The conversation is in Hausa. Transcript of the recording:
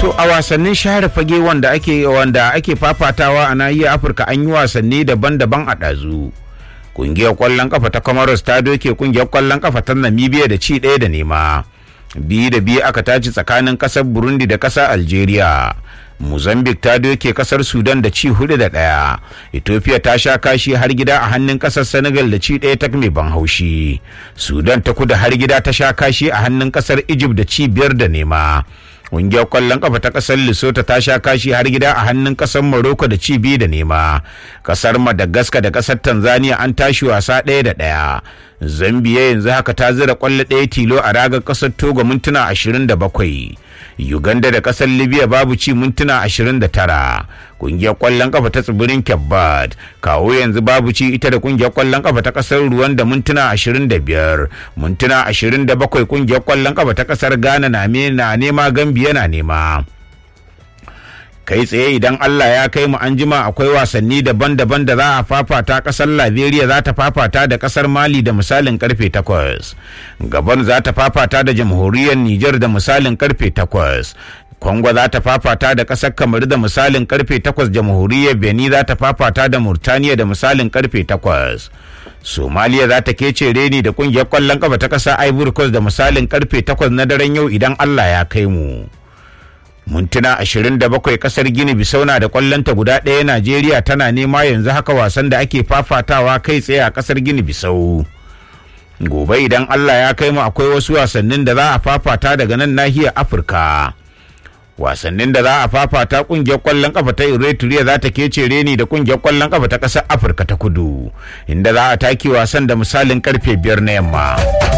To a wasannin share fage wanda ake wanda ake fafatawa a nahiyar Afirka an yi wasanni daban-daban a ɗazu. Kungiyar ƙwallon kafa ta Comoros ta doke kungiyar ƙwallon kafa ta Namibia da ci ɗaya da nema. Biyu da biyu aka taci tsakanin ƙasar Burundi da ƙasar Algeria. Mozambique ta doke kasar Sudan da ci hudu da ɗaya. Ethiopia ta sha kashi har gida a hannun kasar Senegal da ci ɗaya ta mai ban haushi. Sudan ta kuda har gida ta sha kashi a hannun kasar Egypt da ci biyar da nema. Ƙungiyar ƙwallon ƙafa ta ƙasar Lesotho ta sha kashi har gida a hannun ƙasar Morocco da ci biyu da nema. Ƙasar Madagascar da ƙasar Tanzania an tashi wasa ɗaya da ɗaya. Zambia yanzu haka ta zira ƙwallo ɗaya tilo a ragar ƙasar Togo mintuna ashirin da bakwai. Uganda da ƙasar Libya babu ci mintuna ashirin da tara. Ƙungiyar ƙwallon ƙafa ta tsibirin Kebbad kawo yanzu babu ci ita da ƙungiyar ƙwallon ƙafa ta ƙasar Ruwan da mintuna ashirin da biyar. Mintuna ashirin da bakwai ƙungiyar ƙwallon ƙafa ta ƙasar Ghana na nema Gambia na nema. kai tsaye idan Allah ya kai mu an jima akwai wasanni daban-daban da za a fafata kasar Liberia za ta fafata da kasar Mali da misalin karfe 8 Gabon za ta fafata da jamhuriyar Nijar da misalin karfe 8 Kongo za ta fafata da kasar Kamaru da misalin karfe 8 jamhuriyar Benin za ta fafata da Murtaniya da misalin karfe 8 Somaliya za ta kece reni da kungiyar kwallon kafa ta kasar Ivory Coast da misalin karfe 8 na daren yau idan Allah ya kai mu. mintuna 27 kasar gini bisau na da kwallonta guda ɗaya najeriya tana nema yanzu haka wasan da ake fafatawa kai tsaye a kasar gini bisau gobe idan allah ya kai mu akwai wasu wasannin da za a fafata daga nan nahiyar afirka wasannin da za a fafata kungiyar kwallon kafa ta eritrea za ta kece reni da kungiyar kwallon kafa ta ƙasar afirka ta kudu inda za a taki wasan da misalin karfe biyar na yamma